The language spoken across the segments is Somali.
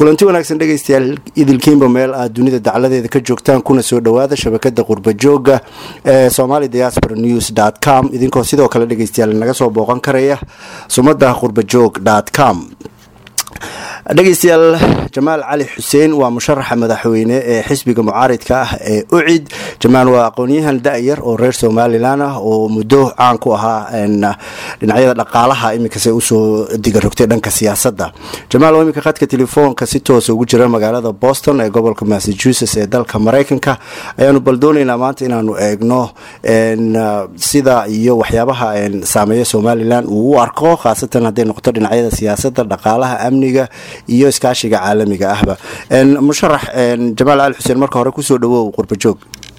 kulanti wanaagsan dhegaystayaal idilkiinba meel aad dunida dacladeeda ka joogtaan kuna soo dhowaada shabakada qurbajooga ee somali diaspora news dt com idinkoo sidoo kale dhegaystayaal naga soo booqan karaya sumada qurbajoog dt com dhegaystayaal jamaal cali xuseen waa musharaxa madaxweyne ee xisbiga mucaaridka ah ee ucid jamaal waa aqoonyahan da-yar oo reer somalilan ah oo muddo caan ku ahaa dhinacyada dhaqaalaha iminkase usoo digarogtay dhanka siyaasada jamaal oo iminka khadka telefoonka si toosa ugu jira magaalada boston ee gobolka massachusetts ee dalka mareykanka ayaanu bal dooneynaa maanta inaanu eegno sida iyo waxyaabaha saameeya somalilan uu u arko khaasatan hadday noqoto dhinacyada siyaasada dhaqaalaha amniga iyo iskaashiga caalamiga ahba musharax jamaal cali xuseen marka hore kusoo dhawow qurbajoog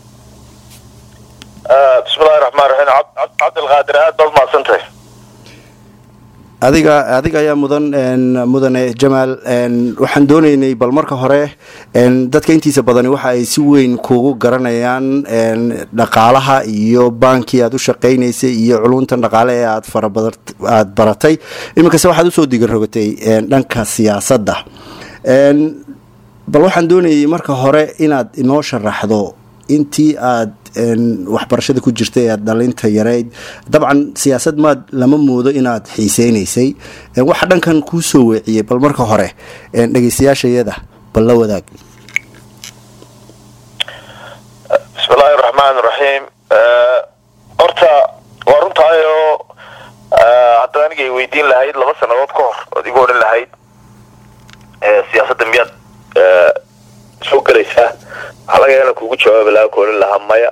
bismillahi raxmaan raxiim cabdilqaadir aad baad mahadsantahay adiga adiga ayaa mudan mudane jamaal waxaan dooneynay bal marka hore dadka intiisa badani waxa ay si weyn kugu garanayaan dhaqaalaha iyo baankii aad u shaqaynaysay iyo culuntan dhaqaale ee aad farabaad baratay iminkase waxaad usoo digarogatay dhanka siyaasadda bal waxaan doonayay marka hore inaad inoo sharaxdo intii aad waxbarashada ku jirta ee aad dhalinta yareyd dabcan siyaasad maad lama moodo inaad xiiseynaysay waxa dhankan kuu soo weeciyey bal marka hore dhegeystayaashayada bal la wadaag bismillahi raxmaan raxiim horta waa runtaayoo haddaad aniga ay weydiin lahayd laba sanadood ka hor ood igu odhan lahayd siyaasadda miyaad soo gelaysaa waxaa laga yaana kuugu jawaabi lahaa ku odhan lahaa maya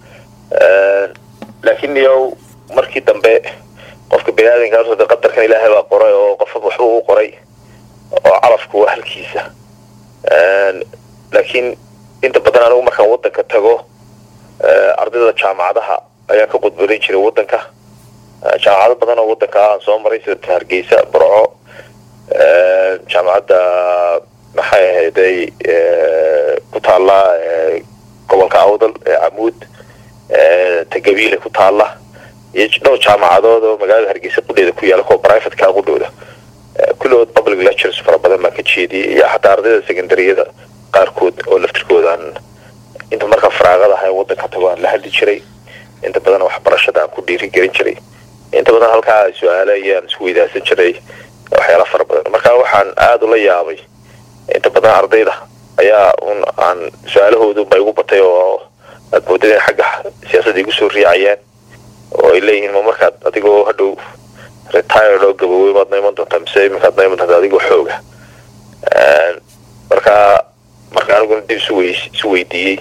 laakiin yow markii dambe qofka bini aadamkaas de qadarkan ilaahay baa qoray oo qofa waxba u qoray oo calafku waa halkiisa laakiin inta badan anigu markaan wadanka tago ardayda jaamacadaha ayaan ka qudbarin jiray wadanka jaamacado badan oo wadanka aan soo maray sida hargeysa burco jaamacadda maxay ahayday ku taalla gobolka awdal ee camuud tagabiile ku taalla iyo dhowr jaamacadood oo magaalada hargeysa qudheeda ku yaala kuwa brivatka qudhooda kulligood public lectures fara badan baan ka jeediyay iyo xataa ardayda secondaryada qaarkood oo laftirkoodaan inta markaa faraaqada aha wadanka tago aan la hadli jiray inta badan waxbarashada aan ku dhiiri gelin jiray inta badan halkaa su-aale ayaan isku weydaasan jiray waxyaala fara badan marka waxaan aada ula yaabay inta badan ardayda ayaa un aan su-aalahoodunba igu batay oo aad moodada in xagga siyaasadda igu soo riicayaan oo ay leeyihiin ma markaad adigoo hadhow retired oo gabowey maad na iman doontaa mise iminkaad na iman doontaa adigoo xooga marka marka aniguna dib isu wey isu weydiiyey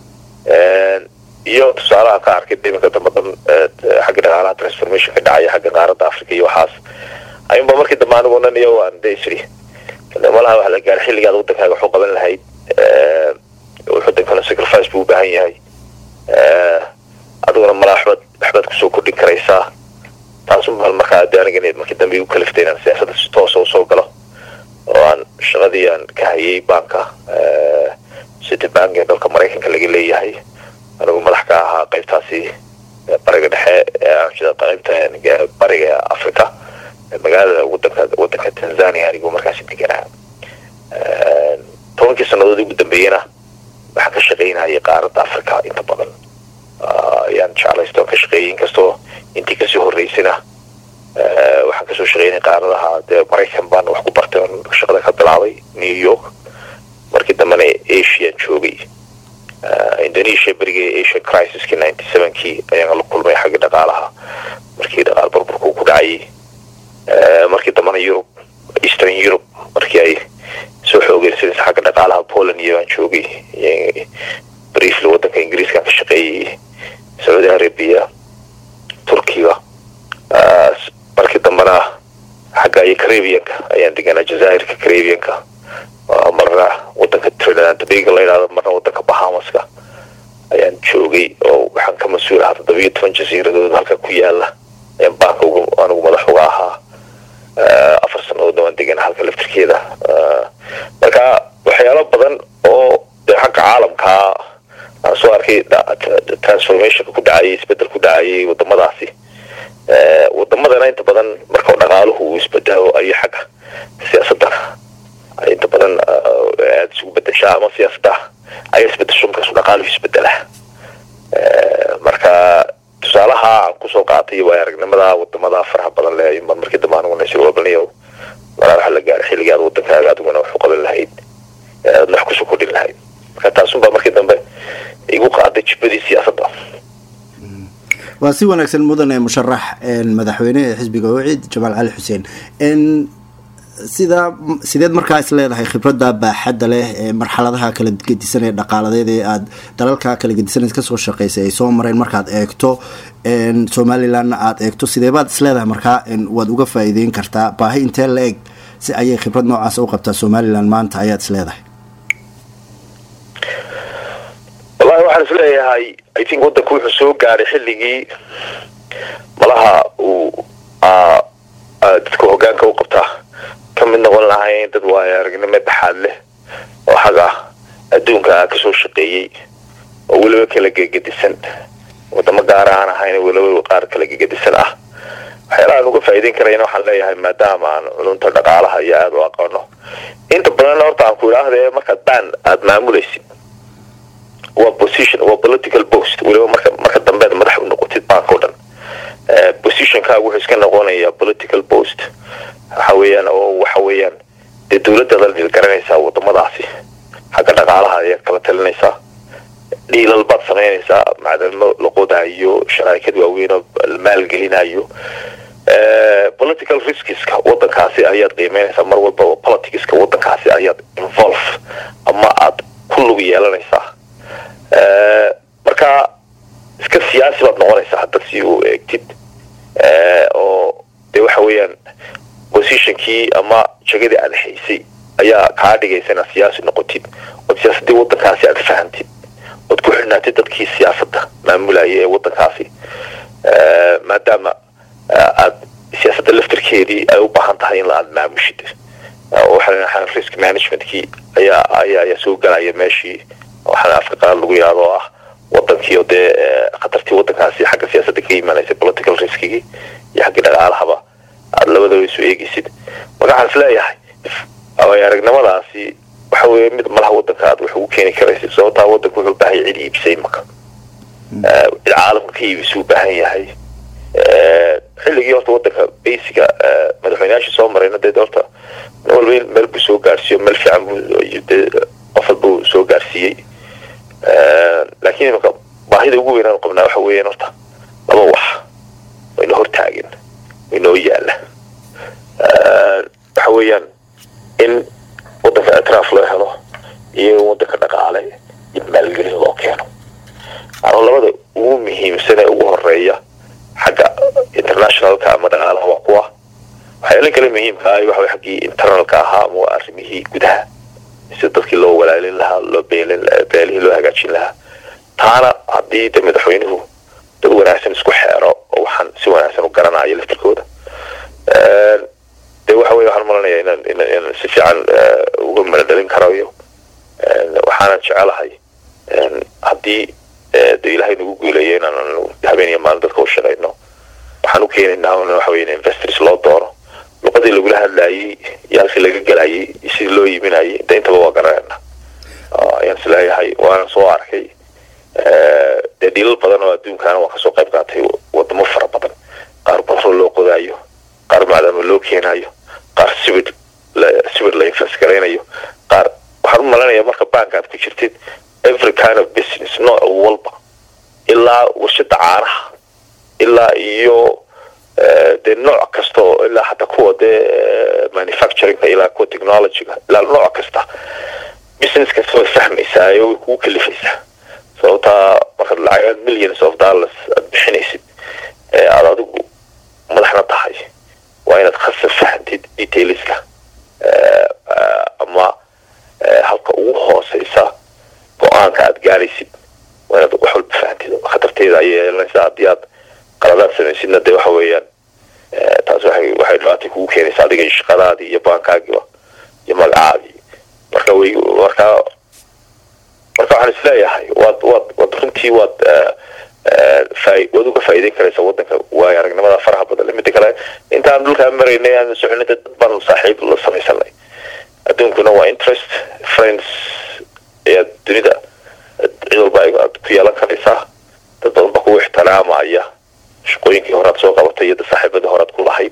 iyo tusaalaha ka arkay iminka dambe dan xagga dhaqaalaha transformation ka dhacaya xagga qaaradda africa iyo waxaas ayunba markii dambe aniguna iyo aan de isri malaha waxa la gaara xilligaad wadankaaga waxu qaban lahayd wadankana sacrifice buu u baahan yahay adiguna malaa waxbaad waxbaad kusoo kordhin karaysaa taasumal markaa de aniga markii dambe igu kaliftay inaan siyaasadda si toosa usoo galo oo aan shaqadii aan ka hayay banka city bank ee dalka maraykanka laga leeyahay anigu madax ka ahaa qaybtaasi bariga dhexe qaybta bariga africa magaalada wadanka wadanka tanzania anigoo markaasi deganaa tobankii sanadood ugu dambeeyena waxaan ka shaqaynayay qaaradda africa inta badan ayaan jeclaysto aan ka shaqeeyay inkastoo intii kasoo horeysana waxaan kasoo shaqeynay qaaradaha dee maraykan baan wax ku bartay oon shaqada ka bilaabay new york markii dambena asian joogay indonesia berigii asian crisiskii ninety sevenkii ayaan la kulmay xagga dhaqaalaha markii dhaqaal burburku ku dhacayay markii dambena yurub eastern europe markii ay soo xoogeysanaysa xagga dhaqaalaha poland iyo aan joogay briefly wadanka ingiriiskaan ka shaqeeyay sacuudi arabia turkiga markii dambena xagga iyo carabianka ayaan deganaa jazairka carabianka marna wadanka trinidad tobago la yidhahdo marna wadanka bahamaska ayaan joogay oo waxaan ka mas-uul ahaa toddobiyo toban jasiiradood halka ku yaala ayaan baanka anigu madax uga ahaa afar sanadoodna waan deganaa halka laftirkeeda marka waxyaalo badan oo dee xagga caalamkaa aan soo arkay transformationka ku dhacayay isbedel ku dhacayay wadamadaasi wadamadana inta badan marka dhaqaaluhu uu isbedelo ayo xagga siyaasadana inta badan aada isugu bedeshaa ama siyaasadda ayaa isbedesho markaasu dhaqaaluhu isbedela marka tusaalaha aan kusoo qaatay waay aragnimada wadamada faraha badan le mar markii dambe aniguna isir wabalniyo maraa waxa la gaaray xilligii aad wadankaaga adiguna wax u qaban lahayd aadna wax kusoo kordhin lahayd marka taasunbaa markii dambe igu qaaday jibadii siyaasadda waa si wanaagsan mudane musharax madaxweyne ee xisbiga wacid jamaal cali xuseen sidaa sideed markaa is leedahay khibradda baaxadda leh ee marxaladaha kala gedisan ee dhaqaaladeed ee aada dalalka kala gedisan kasoo shaqeysay ay soo mareen markaad eegto somalilandna aada eegto sideebaad is leedahay markaa waad uga faa-iideyn kartaa baahi intee la eg si ayay khibrad noocaas u qabtaa somaliland maanta ayaad is leedahay wallahi waxaan is leeyahay i think waddanku wuxuu soo gaaray xilligii malaha uu dadka hogaanka u qabtaa ka mid noqon lahayn dad waayo aragnimo baxaad leh oo xag ah adduunka kasoo shaqeeyey oo weliba kala gegedisan wadamo gaar aan ahayn weliba qaar kala gegedisan ah waxyaalaha aan uga faa'iideyn karayna waxaan leeyahay maadaama aan culunta dhaqaalaha iyo aada u aqoono inta badanna horta aan ku idhaahdee markaad baan aada maamulaysid waa position waa political post weliba marka marka dambeed madax u noqotid bank o dhan positionkaaga wuxuu iska noqonayaa political post waxa weeyaan oo waxa weeyaan dee dawladdaada la garanaysaa wadamadaasi xagga dhaqaalaha ayaad kala talinaysaa dhiilal baad samaynaysaa macdalmo la qodaayo sharaakad waaweyn oo la maalgelinayo political riskiska wadankaasi ayaad qiimeynaysaa mar walba oo politicska wadankaasi ayaad involve ama aad ku lug yeelanaysaa marka iska siyaasi baad noqonaysaa hadda si u eegtid oo dee waxa weeyaan positionkii ama jagadii aad haysay ayaa kaa dhigaysa inaad siyaasi noqotid ood siyaasadii wadankaasi aad fahantid ood ku xidhnaatid dadkii siyaasadda maamulaya ee wadankaasi maadaama aad siyaasadda laftarkeedii ay u baahan tahay in aad maamushid waxaa risk managementkii ayaa ayaa ayaa soo galaya meeshii waxaana afka qaad lagu yidhahdo oo ah wadankii oo dee khatartii wadankaasi xagga siyaasadda ka imaanaysa political riskigii iyo xaggii dhaqaalahaba aada labadaba isu eegeysid marka waxaan is leeyahay aragnimadaasi waxa weeye mid malaha wadanka aad wax ugu keeni karaysid sababtaa wadanka wuxuu baahan yahay cid iibisay maka cid caalamka ka iibisuu baahan yahay xilligii horta wadanka basiga madaxweyneyaashii soo marayna dee horta nin walba meel buu soo gaarsiiyo meel fiican buu dee qof walba uu soo gaarsiiyey laakiin imaka baahida ugu weynaan qabnaa waxa weeyaan horta laba wax wayna hortaagen waynoo yaala waxa weeyaan in wadanka atraaf loo helo iyo in wadanka dhaqaale iyo maalgelin loo keeno ano labada ugu muhiimsan ee ugu horeeya xagga internationalka ama dhaqaalaha waa kuwa waxyaala kale muhiimka ah waxa xaggii internalka ahaa ama waa arrimihii gudaha sida dadkii loo walaalin lahaa loo beelin beelihii loo hagaajin lahaa taana haddii de madaxweynuhu dad wanaagsan isku xeero oo waxaan si wanaagsan u garanayo laftirkooda de waxa weye waxaan malanaya inaan inaan si fiican uga maladhalin karayo waxaanan jecelahay haddii de ilaahay nagu guuleeyo inaan habeen iyo maalin dadka u shaqayno waxaan u keenaynaa waxa weye in investors loo doono luqadii lagula hadlaayey iyo halkii laga gelayay iyo sidii loo iibinayay de intaba waa garanayna ayaan is leeyahay waana soo arkay dee dhiilal badan oo adduunkaana waan kasoo qayb qaatay wadamo fara badan qaar batrol loo qodaayo qaar macdama loo keenayo qaar sibir sibir la invest garaynayo qaar waxaan u malanaya marka bank aad ku jirtid every kind of business nooc walba ilaa warshada caanaha ilaa iyo dee nooc kasta oo ilaa xataa kuwa dee manufacturingka ilaa kuwa technologyga ilaa nooc kasta business kasta way fahmaysaa oo way kugu kalifaysaa sababtaa markaad lacagaad millions of dollars aad bixinaysid ee aada adigu madaxna tahay waa inaad khasab fahantid detailska ama halka ugu hooseysa go-aanka aad gaaraysid waa inaad wax walba fahantid khatarteeda ayay yeelanaysaa haddii aad qaladaad samaysidna dee waxa weeyaan taas waxay waxay dhibaatay kugu keenaysaa adiga iyo shaqadaadii iyo baankaagiiba iyo magacaadii marka way marka marka waxaan isleeyahay waad waad waad runtii waad waad uga faa'iideyn karaysaa wadanka waayo aragnimada faraha badan mida kale intaan dhulkaa maraynay aan soconay dad baan saaxiib la samaysanay adduunkuna waa interest friends ayaa dunida cid walba aad ku yeelan karaysaa dad badan baa kugu ixtiraamaya shaqooyinkii horead soo qabatay iyo saaxiibadii horead ku lahayd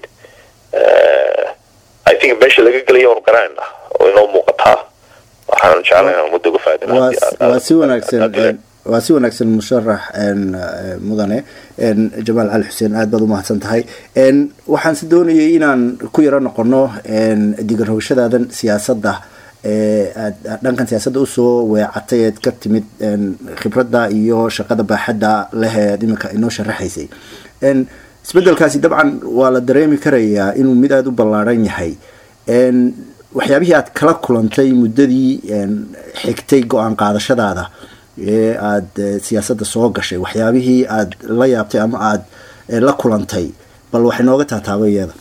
i think meesha laga gelaya waanu garanayna oo inoo muuqataa waxaan jeclay inaan muddo uga waa si wanaagsan waa si wanaagsan musharax mudane jamaal cali xuseen aad baad umahadsan tahay waxaan si doonayay inaan ku yaro noqono digarogashadaadan siyaasadda aad dhankan siyaasadda usoo weecatay eed ka timid khibradda iyo shaqada baaxadda leh eed iminka inoo sharaxaysay isbedelkaasi dabcan waa la dareemi karayaa inuu mid aada u ballaaran yahay waxyaabihii aad kala kulantay muddadii xigtay go-aan qaadashadaada ee aada siyaasadda soo gashay waxyaabihii aada la yaabtay ama aada la kulantay bal waxay nooga taataaba iyada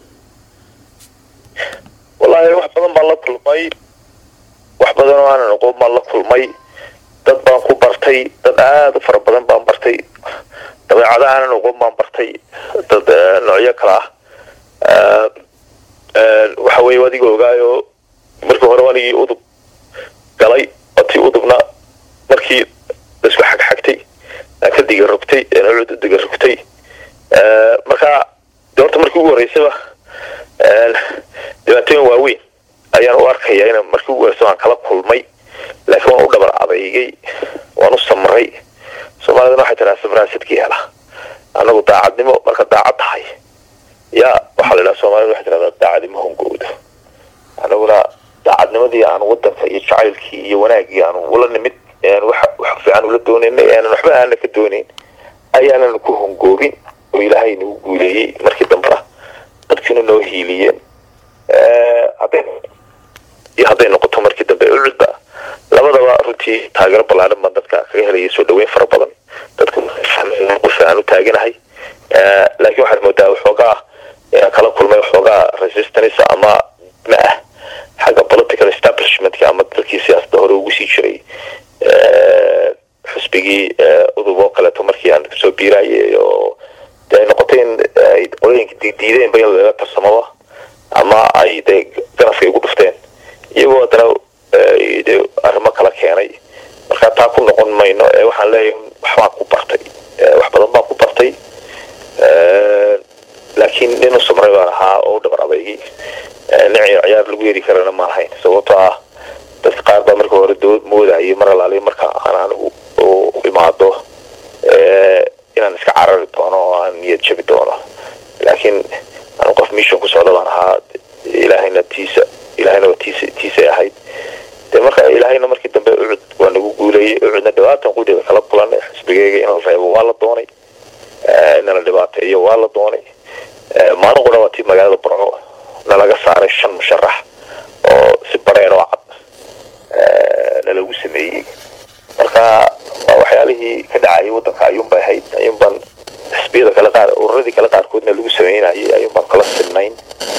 wallaahi wax badan baan la kulmay wax badan oo aanan aqoon baan la kulmay dad baan ku bartay dad aada u fara badan baan bartay dabeecada aanan aqoon baan bartay dad noocyo kale ah waxa weeye adiga ogaayo markii hore anigii udub galay otii udubna markii laisku xagxagtay aan ka diga rogtay cud diga rogtay marka de horta markii ugu horeysaba dhibaatooyin waaweyn ayaan u arkaya in markii ugu horeysa waan kala kulmay laakiin waan u dhabar adeygay waan u samray soomaalidana waxay tiraa samraasadkii hela anagu daacadnimo marka daacad tahay ya waxaa la idhaha soomaalida waxay tirahdaa daacadnimo hongowda anaguna daacadnimadii aan wadanka iyo jacaylkii iyo wanaagii aan ula nimid wax fiican ula doonaynay aanan waxba aana ka doonayn ayaanan ku hongoobin oo ilaahay nagu guuleeyey markii dambena dadkiina noo hiiliyeen iyo hadday noqoto markii dambe ucudba labadaba runtii taageero ballaaran baan dadka kaga helaya soo dhaweyn fara badan dadku qof aan u taaganahay laakiin waxaad moodaa waxoogaa inaan kala kulmay waxoogaa resistance ama ma ah xagga political establishmentka ama dadkii siyaasadda hore ugu sii jiray xusbigii udub oo kaleeto markii aan soo biiraayay oo de ay noqotay in ay qolooyinka diideenba in laga tarsamaba ama ay dee ganafka igu dhufteen iyagoo haddana de arrimo kala keenay marka taa ku noqon mayno ee waxaan leeyahay waxbaan ku bartay wax badan baan ku bartay laakiin nin u samray baan ahaa oo u dhabar adeygay nin ciyaar lagu yeri karana ma lahayn sababtoo ah dadka qaar baa marka hore dood moodayay mar alaaliya marka aan anigu u imaado inaan iska carari doono oo aan niyad jabi doono laakiin anu qof mission ku socda baan ahaa ilaahayna tiisa ilaahayna waa tiisa tiisay ahayd de marka ilaahayna markii dambe ucud waa nagu guuleeyey ucudna dhibaatan qudheeda kala kulan xisbigeyga in la reebo waa la doonay in la dhibaateeyo waa la doonay maalin qura waa tii magaalada burco nalaga saaray shan musharax oo si bareen oo cad nalagu sameeyey marka waa waxyaalihii ka dhacayay wadanka ayuunbay ahayd ayuunbaan xisbiyada kale qaar ururadii kale qaarkoodna lagu sameynayay ayuunbaan kala sinnayn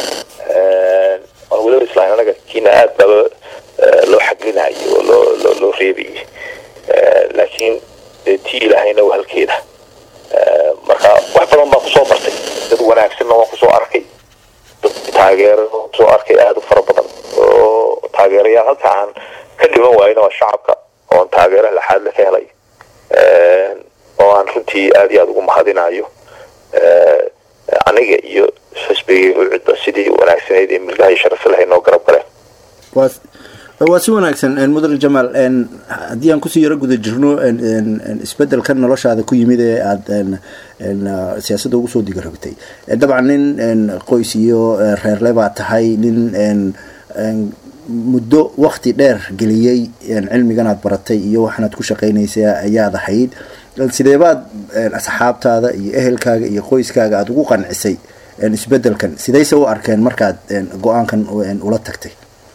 waan weliba islahayn anaga kiina aad baba loo xaglinayay oo loo loo loo reebayay laakiin dee tii ilaahayna waa halkeeda marka wax badan baan kusoo bartay dad wanaagsanna waan kusoo arkay dad taageero kusoo arkay aada u fara badan oo taageerayaal halka aan ka dhiman waayna waa shacabka oon taageero laxaadle ka helay oo aan runtii aada iyo aada ugu mahadinayo aniga iyo xisbigii ucudba sidii wanaagsanayd ee milgaha iyo sharafta lahay noo garab galeen waa si wanaagsan mudane jamaal haddii aan kusii yaro guda jirno isbedelkan noloshaada ku yimid ee aada siyaasadda ugu soo diga rogtay dabcan nin qoys iyo reerle baa tahay nin muddo wakti dheer geliyey cilmigan aad baratay iyo waxaanaad ku shaqaynaysa ayaad ahayd sideebaad asxaabtaada iyo ehelkaaga iyo qoyskaaga aada ugu qancisay isbedelkan sidayse u arkeen markaad go-aankan ula tagtay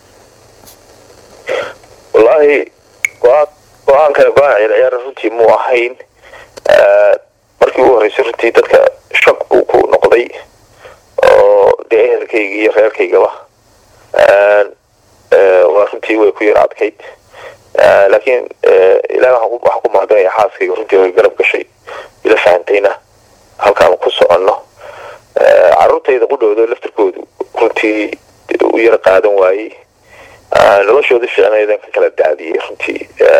wallaahi go-aan go-aankana go-aan ciyaarciyaara runtii muu ahayn markii ugu horreysay runtii dadka shak buu ku noqday oo dee ehelkayga iyo reerkaygaba waa runtii way ku yar adkayd laakiin ilaah waxaan ku mahadinaya xaaskayga runtii way garab gashay ila fahantayna halkaan ku soconno caruurtayda qudhooda laftirkoodu runtii u yar qaadan waayey noloshoodii fiicnaydan ka kala daadiyey runtii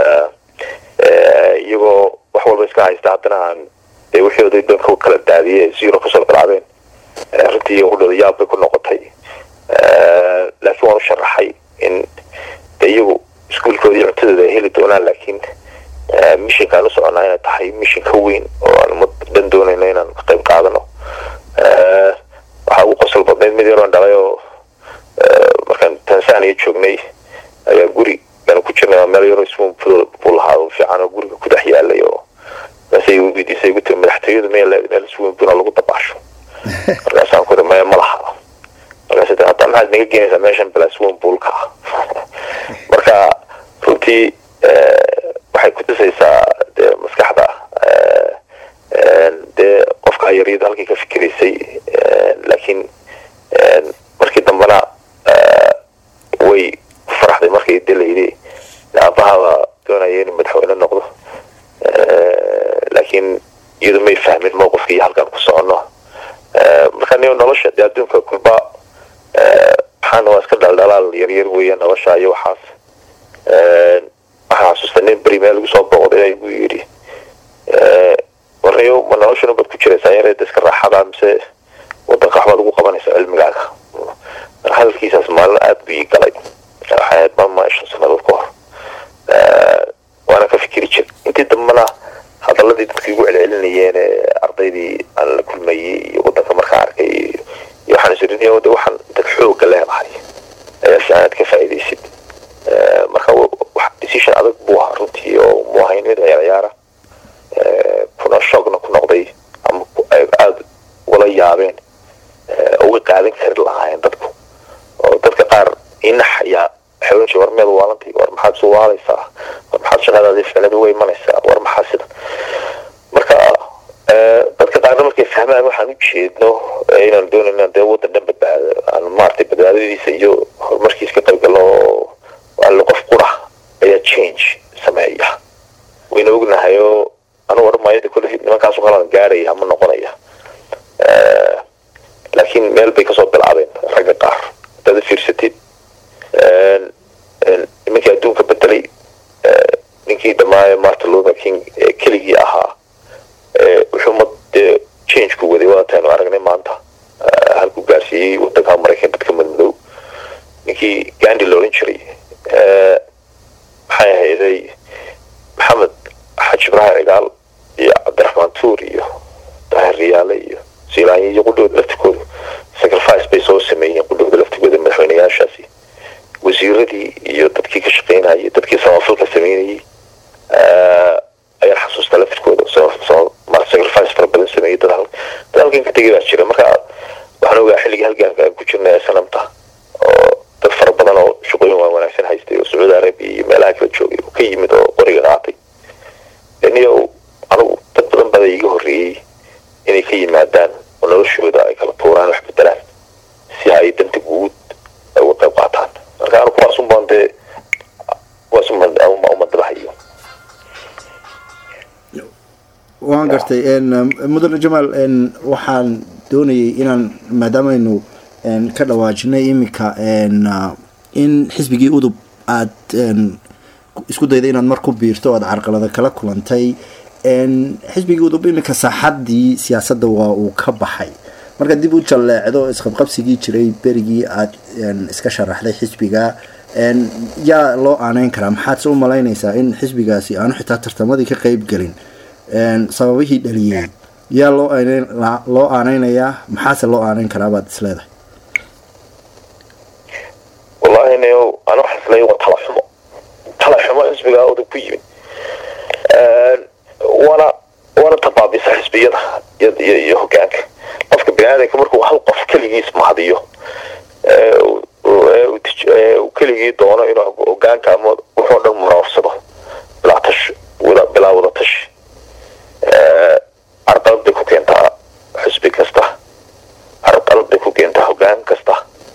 iyagoo wax walba iska haysta haddana aan dee wixooda dan ka kala daadiyey zero kasoo bilaabeen runtii udhada yaab bay ku noqotay laakiin waan u sharaxay in de iyagu iskuolkoodii cuntadooda ay heli doonaan laakiin mishinkaan u soconaa inay tahay mishin ka weyn oo aan umad dhan doonayno inaan ka qayb qaadano waxaa ugu qosol badnayd mid yaroon dhalay oo markaan tanzania joognay ayaa guri aan ku jirnay meel yaroo ismu buu lahaa fiican oo guriga ku dhex yaalay oo markaasay weydiisay igu tiri madaxtooyadu meel meel swimbuna lagu dabaasho markaasaan ku iri maya ma laha markaas hadda maxaad naga geenaysaa meeshan bilaa swimpoolka ah marka runtii waxay kutusaysaa dee maskaxda dee qofka yaryada halkii ka fikiraysay laakiin markii dambena way ku faraxday markay delayday aabahaba doonaya inuu madaxweyne noqdo laakiin iyadu may fahmin mowqifka iyo halkaan ku soconno marka ni nolosha dee adduunka kulba waxaana waa iska dhaldhalaal yaryar weeya nolosha iyo waxaas waxaan xasuusta nin beri meel igu soo booqday igu yidhi warniyo ma noloshana baad ku jiraysaa yareeda iska raaxada mise wadanka waxbaad ugu qabanaysaa cilmigaaga hadalkiisaas maalin aada bu ii galay waxay ahayd mama shan sanadood ka hor waana ka fikiri jir intii dambena hadaladii dadka igu celcelinayeen ardaydii aan la kulmayey iyo wadanka markaa arkay iyo waxaan isiriniy de waxaan dad xooga leedahay ayaa si aanaad ka faa'iidaysid marka wax decision adag buu ahaa runtii oo mu ahayn mid ciyaarciyaara kuna shoogna ku noqday ama aada ugala yaabeen uga qaadan kari lahaayeen dadku oo dadka qaar inax ayaa waxay oran jire war meed waalantay war maxaad isu waalaysaa war maxaad shaqadaadii ficnadu way imanaysaa war maxaa sida marka dadka qaarna markay fahmaan waxaan u jeedno inaan doonayna dee wadan dhan badbaado aan maaragtay badbaadadiisa iyo horumarkiisa ka qayb galo oo alle qof qura ayaa change sameeya wayna ognahay oo anu odhan maayo de kulle nimankaasu qalan gaaraya ama noqonaya laakiin meel bay kasoo bilaabeen ragga qaar hadaad fiirsatid nimankii adduunka bedelay ninkii dhammaayo martin luther king ee keligii ahaa wuxuu ma dee changeku waday waataynu aragnay maanta halkuu gaarsiiyey wadanka maraykan dadka madmadow ninkii gandi la odhan jiray maxay ahayday maxamed xaj ibraahim cigaal iyo cabdiraxmaan tuur iyo daahir riyaale iyo silaanya iyo qudhooda laftigooda sacrifice bay soo sameeyeen qudhooda laftigooda madaxweyneyaashaasi wasiiradii iyo dadkii ka shaqeynayay dadkii samafalka sameynayay ayaan xasuustaa laftirkooda sacrifice fara badan sameeyay dad dad halkan ka tegay baa jira marka waxaan ogaa xilligii halgaanka aan ku jirnay ee sanamta oo dad fara badan oo shaqooyin waan wanaagsan haystay oo sacuudi arabia iyo meelaha kala joogay oo ka yimid oo qoriga qaatay niyo anigu dad badan bada iga horreeyey inay ka yimaadaan oo noloshooda ay kala tuuraan wax bedelaan si ay danta guud ay uga qayb qaataan marka anu kuwaas un baan dee kuwaas un baan umadabahayo waan gartay mudane jamaal waxaan doonayay inaan maadaamaynu ka dhawaajinay iminka in xisbigii udub aada isku dayday inaad mar ku biirto o aada carqalada kala kulantay xisbigii udub iminka saaxadii siyaasadda waa uu ka baxay marka dib u jalleecdo isqabqabsigii jiray berigii aada iska sharaxday xisbiga yaa loo aaneyn karaa maxaadse u malaynaysaa in xisbigaasi aanu xitaa tartamadii ka qeyb gelin sababihii dhaliyey yaa loo loo aaneynayaa maxaase loo aaneyn karaa baad is leedahay wallahi nio anu xaslay waa tala xumo tala xumo xisbiga udub ku yimid waana waana tabaabisa xisbiyada iyo iyo hogaanka qofka bini aadanka markuu hal qof keligiis mahadiyo uu keligii doono inuu hogaanka ama wuxuu dhan muroorsado bilaa tash bilaa wada tashi carqalad bay ku keentaa xisbi kasta carqalad bay ku keentaa hogaan kasta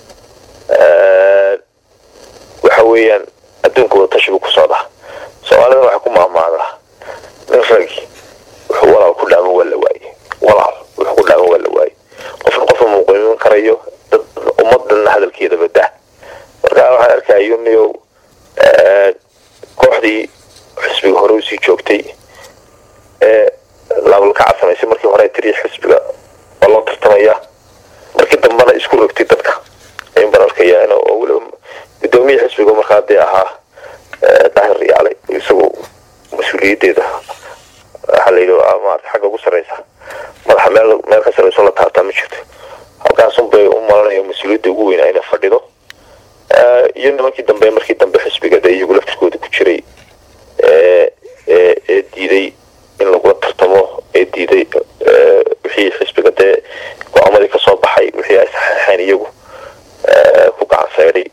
waxa weeyaan adduunka wada tashi buu ku socdaa soomaalida waxay ku maamaadaa nin ragi wuxuu walaal ku dhaaman waa la waaye walaal wuxuu ku dhaaman waa la waaye qofna qofna muuqaymin karayo dad ummadan hadalkeeda badaa marka waxaan arkaya daayo niyow kooxdii xisbiga hore usii joogtay ee laabalkaca samaysay markii hore tiri xisbiga waa loo tartamaya markii dambena isku rogtay dadka ayn baan arkaya oo weliba gudoomiya xisbiga markaa dee ahaa daahir riyaale isagu mas-uuliyaddeeda waxaa la yidhi maarata xagga ugu sarreysa madaxa meel meel ka sarreyso la taabtaa ma jirto halkaasun bay u malanaya mas-uuliyadda ugu weynaa inay fadhido iyo nimankii dambe markii dambe xisbiga dee iyagu laftirkooda ku jiray ee diiday in lagula tartamo ee diiday wixii xisbiga dee go-aamadii kasoo baxay wixii ay saxeexeen iyagu ku gacan sayday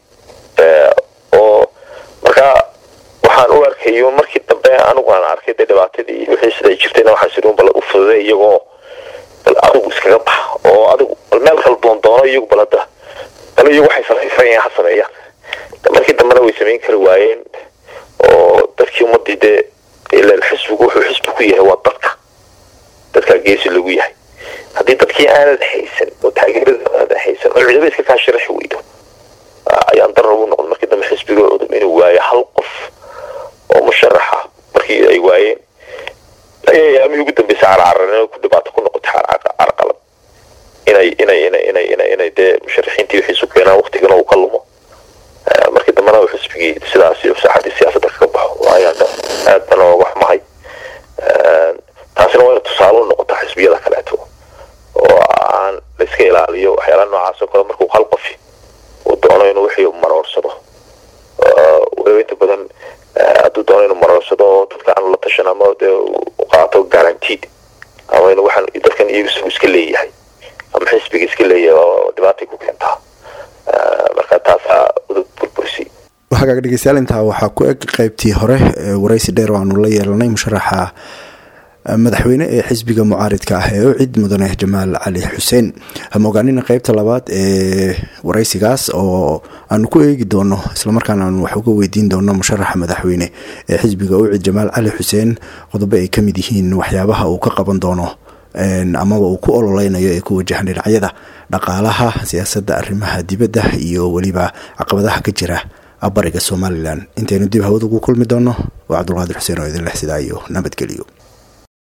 oo markaa waxaan u arkayo markii dambe anigu aan arkay dee dhibaatadii wixii siday jirtayna waxaan siri bal u fududay iyagoo bal adigu iskaga bax oo adigu bal meel kala doon doono iyagu bal hadda bal iyagu waxay samaysanayaan ha sameeyaan markii dambena way samayn kari waayeen oo dadkii ummadii dee ilan xisbigu wuxuu xisbi ku yahay waa dadka dadkaa geesi lagu yahay haddii dadkii aanad haysan oo taageerada aanad haysan oo ciidaba iska kaa sharaxi weydo ayaan darar ugu noqday markii dambe xisbiga cudub inuu waayo hal qof oo musharaxa markii ay waayeen ayaamihii ugu dambeysa carcararnimo ku dhibaato ku noqotay carqalad inay inay inay inay inay inay dee musharaxiintii wixiisu keenaan waktigana uu ka lumo markii dambena uu xisbigii sidaas saaxadii siyaasadda kaga baxo ayaan aad bana ooga xumahay taasina waa ina tusaale u noqotaa xisbiyada kaleeto oo aan la iska ilaaliyo waxyaalaha noocaas oo kale markuu hal qofi uu doono inuu wixii maroorsado weliba inta badan hadduu doono inuu maroorsado oo dadka aan la tashan ama dee u qaato guaranteed ama in waxaan dadkan iyagu isagu iska leeyahay ama xisbiga iska leeyahay oo dhibaatay ku keentaa marka taasaa udub burbursi hagaag dhegeystayaal intaa waxaa ku eg qeybtii hore waraysi dheer oo aanu la yeelanay musharaxa madaxweyne ee xisbiga mucaaridka ah ee ucid mudane jamaal cali xuseen hama ogaanina qeybta labaad ee waraysigaas oo aanu ku eegi doono islamarkaana aanu wax uga weydiin doono musharaxa madaxweyne ee xisbiga ucid jamaal cali xuseen qodobo ay kamid yihiin waxyaabaha uu ka qaban doono amaba uu ku ololeynayo ee ku wajahan dhinacyada dhaqaalaha siyaasadda arrimaha dibadda iyo weliba caqabadaha ka jira bariga somalilan intaynu dib hawada ugu kulmi doono waa cabdulqaadir xuseen oo idin leh sidaa iyo nabadgeliyo